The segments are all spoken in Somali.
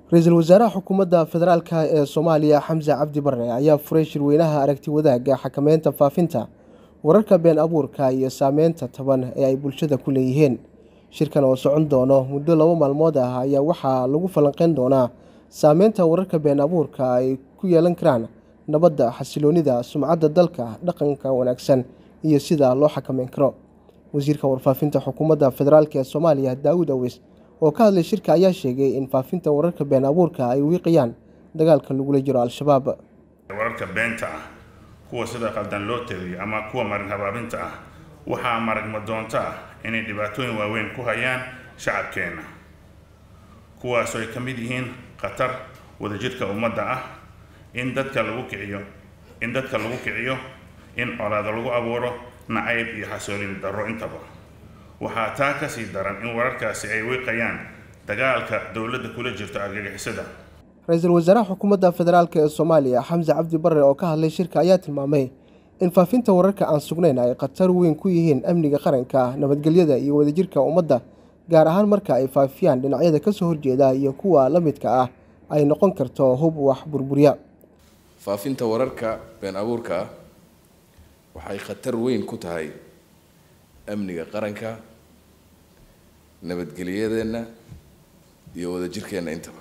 ra-iisul wasaaraha xukuumadda federaalk ee soomaaliya xamse cabdi bare ayaa furay shirweynaha aragti wadaagga xakameynta faafinta wararka been abuurka iyo saameynta taban ee ay bulshada ku leeyihiin shirkan oo socon doono muddo laba maalmood ah ayaa waxaa lagu falanqeyn doonaa saameynta wararka been abuurka ay ku yeelan karaan nabadda xasiloonida sumcadda dalka dhaqanka wanaagsan iyo sida loo xakameyn karo wasiirka warfaafinta xukuumadda federaalk ee soomaaliya daawud aweys oo ka hadlay shirka ayaa sheegay in faafinta wararka been abuurka ay wiiqayaan dagaalka lagula jiro al-shabaab wararka beenta ah kuwa sida qaldan loo tegayo ama kuwa marin habaabinta ah waxaa maragma doonto ah inay dhibaatooyin waaweyn ku hayaan shacabkeenna kuwaasoo ay ka mid yihiin khatar wadajirka ummadda ah in dadka lagu kiciyo in dadka lagu kiciyo in colaado lagu abuuro nacayb iyo xasoolin darro intaba waxaa taa ka sii daran in wararkaasi ay wiiqayaan dagaalka dowladda kula jirto argagixisada ra-iisul wasaaraha xukuumadda federaalk ee soomaaliya xamse cabdi bare oo ka hadlay shirka ayaa tilmaamay in faafinta wararka aan sugnayn ay khatar weyn ku yihiin amniga qaranka nabadgelyada iyo wadajirka ummadda gaar ahaan marka ay faafiyaan dhinacyada kasoo horjeeda iyo kuwa la midka ah ay noqon karto hub wax burburiya faafinta wararka been abuurka ah waxay khatar weyn ku tahay amniga qaranka nabadgelyadeenna iyo wadajirkeenna intaba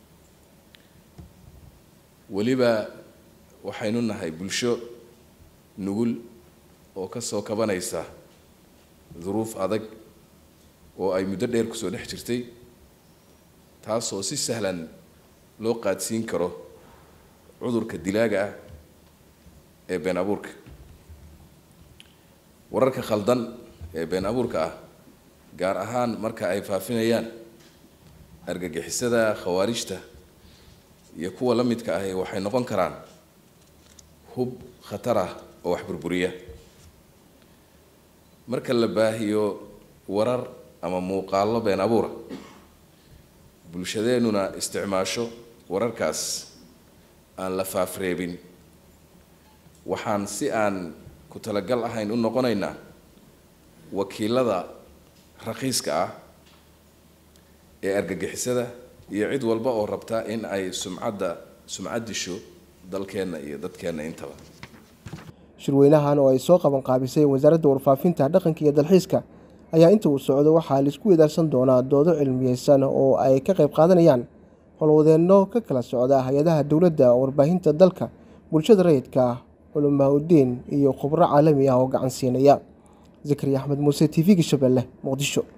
weliba waxaynu nahay bulsho nugul oo kasoo kabanaysa duruuf adag oo ay muddo dheer kusoo dhex jirtay taasoo si sahlan loo qaadsiin karo cudurka dilaaga ah ee been abuurka wararka khaldan ee been abuurka ah gaar ahaan marka ay faafinayaan argagixisada khawaarijta iyo kuwa la midka ahi waxay noqon karaan hub khatar ah oo wax burburiya marka la baahiyo warar ama muuqaallo been abuura bulshadeennuna isticmaasho wararkaas aan la faafreebin waxaan si aan ku talagal ahayn u noqonaynaa wakiilada raqiiska ah ee argagixisada iyo cid walba oo rabta in ay sumcadda sumcad disho dalkeenna iyo dadkeenna intaba shirweynahan oo ay soo qaban qaabisay wasaaradda warfaafinta dhaqanka iyo dalxiiska ayaa inta uu socdo waxaa laisku wadaarsan doonaa doodo cilmiyeysan oo ay ka qayb qaadanayaan howlwadeenno ka kala socda hay-adaha dowladda warbaahinta dalka bulshada rayidka culamaa udiin iyo khubro caalami ah oo gacan siinaya zakariya axmed muuse t v-ga shabeelle muqdisho